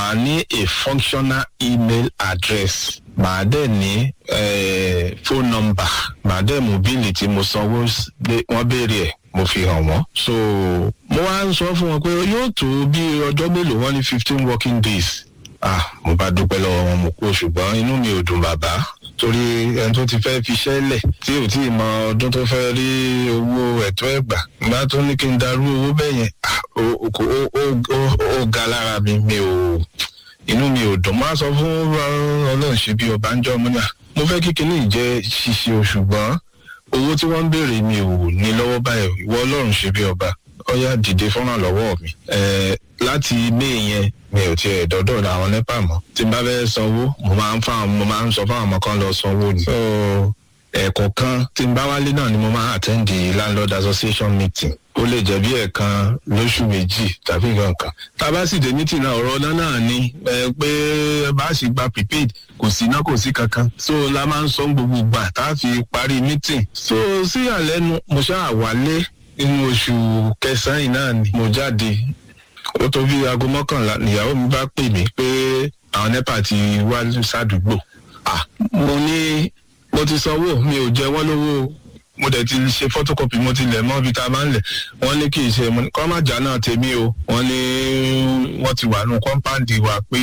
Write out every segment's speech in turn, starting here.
màá ní a functional email address màá dẹ̀ ní eh, phone number màá dẹ̀ mú bíìlì tí mo sanwó s- lé- wọ́n béèrè ẹ̀ mo fi hàn wọ́n. so mo wá ń sọ fún wọn pé yóò tó bí ọjọ́ mélòó wọ́n ní fifteen working days. ah mo bá dúpẹ́ lọ́wọ́ wọn mo kú ṣùgbọ́n inú mi ò dùn bàbá torí ẹni tó ti fẹ́ fi iṣẹ́ lẹ̀ tí ò tí ì mọ ọdún tó fẹ́ rí owó ẹ̀tọ́ ẹ̀gbà nígbà tó ní kí n darú owó bẹ́ẹ̀ yẹn ah, ó- ó- ó- ó- ó- ó ga lára mi mi ò inú mi ò dùn máa sọ fún ọlọ́run ṣe bí ọba ń jọ ọmọ náà mo fẹ́ kí kinní yìí jẹ́ ṣíṣe o ṣùgbọ́n owó tí wọ́n ń béèrè mi ò ní lọ́wọ́ báyìí ìwọ ọlọ́run ṣe bí ọba ọyá dìde fọ́nrán lọ́wọ́ mi Eh, láti may yẹn mi ò tiẹ̀ dọ́dọ̀ àwọn nepa mọ́ tí n bá fẹ́ sanwó mo máa ń fáwọn mo máa ń sọ fáwọn ọmọ kan lọ sanwó ni. so ẹ̀ẹ̀kọ̀kan tí n bá wálé náà ni mo máa attend the landlord association meeting ó lè jẹ́ bí ẹ̀ẹ̀kan lóṣù méjì tàbí nǹkan kan. tá a bá sì dé meeting náà ọ̀rọ̀ náà náà ni ẹ pé bá a sì gba prepaid kò sí iná kò sí kankan. so la máa ń sọ gbogbo ìgbà tá a fi parí meeting. so sí àlẹ́nu mo ṣáà wálé nínú oṣù kẹsàn-án yìí náà ni mo jáde ó tó bí aago mọ́kànlá nìyàwó mi bá pè mí pé àwọn nepa ti wá sádùúgbò. ah mo ní mo ti sanwó mi ò jẹ wọ́n lówó o. mo dẹ̀ ti ṣe photocopy mo ti lẹ̀ mọ́ ibi tá a máa ń lẹ̀ wọ́n ní kì í ṣe mo ní kọ́ má jà náà tèmi o wọ́n ní wọ́n ti wà nù kọ́ńpáǹdì wa pé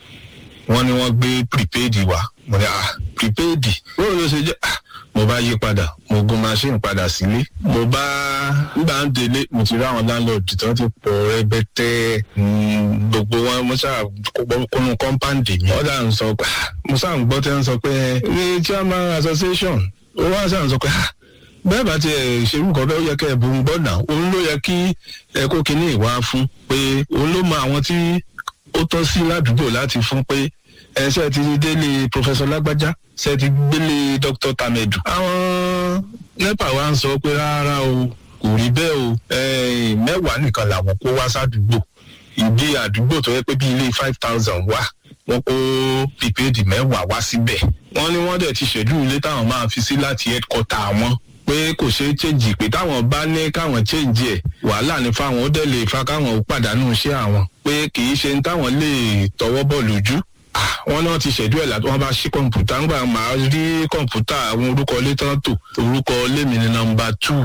wọ́n ní wọ́n gbé prepaid wa mo ní ah prepaid bóyá ló ṣe jẹ́ ah mo bá yí padà mo gun machine padà sílé mo bá nígbà ń délé mo ti rí àwọn landlord tí wọ́n ti pọ̀ rẹpẹtẹ mm, gbogbo wọn mo ṣáà kónú kọ́ńpáǹdì mi ọ̀dà ń sọ pé ah, mo ṣáà ń gbọ́ tẹ́ ń sọ pé ní chairman association ó wá ṣáà ń sọ pé ah bẹ́ẹ̀ bá tiẹ̀ ṣerú kan bẹ́ẹ̀ ó yẹ kẹ́ ẹ̀ bó ń gbọ́ náà òun ló yẹ kí ẹ kó kinní ìwá fún pé òun ló mọ àwọn tí ó tọ́ sí ládùúgbò láti fún pé ẹ ṣe ti délé professor lágbájá ṣe ti gbélé dr tamedu. àwọn nepa wa ń sọ pé rárá o kò rí bẹ́ẹ̀ o eh, mẹ́wàá nìkan làwọn kó wá sádùúgbò ìdí àdúgbò tó yẹ pé bí ilé five thousand wà wọ́n kó prepaid mẹ́wàá wá síbẹ̀ wọ́n ní wọ́n dẹ̀ ti ṣèdú ilé táwọn máa fi sí láti headquarter wọn pé kò ṣeé change pé táwọn bá ní káwọn change ẹ̀ wàhálà ní fáwọn ó dẹ̀ lè fa káwọn ó pàdánù iṣẹ́ àwọn pé kì í ṣe ní táwọn lè tọwọ́ bọ̀ lójú Ah, wọn náà ti ṣẹ̀dú ẹ̀ láti wọn bá ṣí kọ̀ǹpútà ńgbà máa rí kọ̀ǹpútà àwọn orúkọ ilé tán tò orúkọ ilé mi ní nọmba two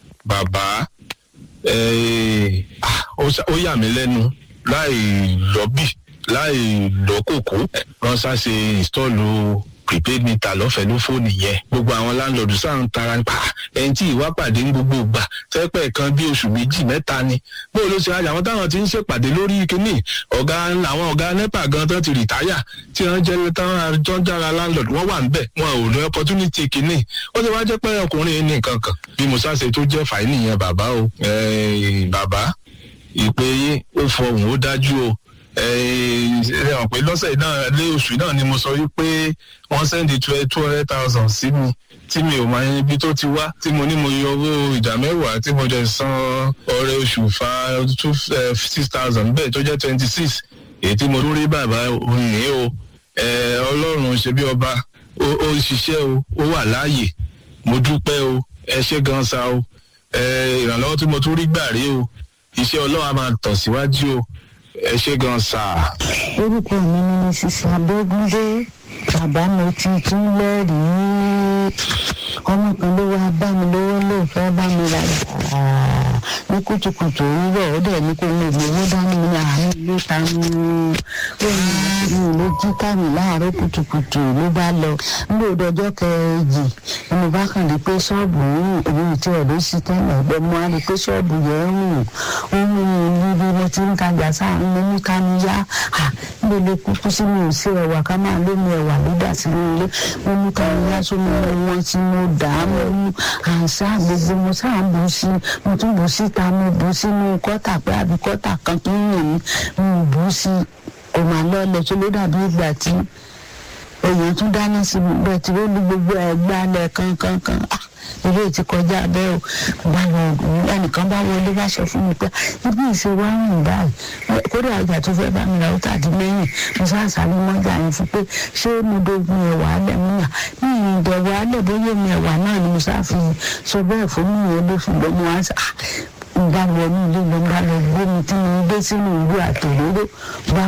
bàbá eh, ah, ó ṣà- ó yà mí lẹ́nu láì lọ́bì láì lọ́kòkó ránṣá ṣe ìstọ́ọ̀lù prepaid meter lọ́fẹ̀ẹ́ ló fóònù yẹn gbogbo àwọn láńlọ́ọ̀dù sáà ń tara nípa ẹni tí ìwà pàdé ń gbogbo gbà fẹ́pẹ́ kan bí oṣù méjì mẹ́ta ni bó ló ṣe àjà àwọn táwọn ti ń ṣèpàdé lórí kínní ọ̀gá àwọn ọ̀gá nepa gan tán ti rìtáyà tí wọ́n jẹ́ táwọn àjọ ń jára láńlọ́ọ̀dù wọ́n wà ń bẹ̀ wọn ò ní opportunity kínní ó ti wá jẹ́ pé ọkùnrin yìí ní nǹkan kan bí musa ṣe tó jẹ́ fàáyì nìyẹn bàbá o Eh, bàbá ìpè yín ó fọhùn ó dájú o ẹ hàn pé lọ́sẹ̀ náà lé oṣù náà ni mo sọ wípé wọ́n sẹ́ndì two hundred thousand sí mi tí mi ò máa ń ibi tó ti wá tí mo ní mo yọ owó ìdá mẹ́wàá tí mo jẹ san ọrẹ oṣù fa two six thousand bẹ́ẹ̀ tó jẹ́ twenty six èyí tí mo tún rí bàbá òní o ẹ, ọlọ́run ṣe bí ọba ó ó ń ṣiṣẹ́ o ó wà láàyè mo dúpẹ́ o ẹ ṣé gan sa o ẹ, ìrànlọ́wọ́ tí mo tún rí gbà rí o iṣẹ́ ọlọ́run á máa tọ̀ síwájú o ẹ ṣé gan sa. orúkọ mi ni mrs abẹ́gúndé bàbá mi ti tún lẹ́rìí ọmọ kan ló wá bá mi lówó ló fẹ́ bá mi rà dáa ní kùtùkùtù òwúrọ̀ ó dẹ̀ ní kó ní ìgbowó dání ní àárín ilé ta ní ó ní mi ló jí kámi láàárọ̀ kùtùkùtù ló bá lọ nígbà òdòjọ́ kẹjì ni mo bá kàn rí pé ṣọ́ọ̀bù yìí èmi tí ẹ̀ ló sì tẹ́lẹ̀ ẹ̀gbẹ́ mo á rí pé ṣọ́ọ̀bù yẹn ń rùn ó mú mi níbi mo ti ń tajà sáà ń mú mi ká mi yá níbo lè kúkú sí mi ò sí ẹ̀wà ká máa lómi ẹ̀wà ló dà sí mi ilé mo mú ká mi yá sómi wọn tí mo dà á mo mú àṣà gbogbo mo sáà bù sí mo tún bù síta mo bù sínú kọ́tà pé àbí kọ́tà kan tó ń yàn mí mo bù sí kò máa lọ́ọ̀lẹ̀ tó ló dàbí ìgbà tí èèyàn tún dáná sí mi bẹ́ẹ̀ tí ó lu gbogbo ẹ̀ gbálẹ̀ kankankan ah ilé ti kọjá bẹ́ẹ̀ o bá lọ ẹnìkan bá wọlé wá sọ fún mi pé ibi ìṣe wá rìn báyìí kódà ọjà tó fẹ́ bá mi ra ó tàdí lẹ́yìn mo sáàsáré mọ́jà yẹn fún pé ṣé mo dogun ẹ̀wà alẹ̀ mú yà ní ìdẹ̀wà alẹ̀ bóyá mi ẹ̀wà náà ni mo sáà fi sọ bẹ́ẹ̀ fún mi yẹn ló fi gbọ́ mo wá sá ń bá wọnú ilé lọ ń bá lọ gbé mi tí mo ń gbé sínú ìlú àtòlóró bá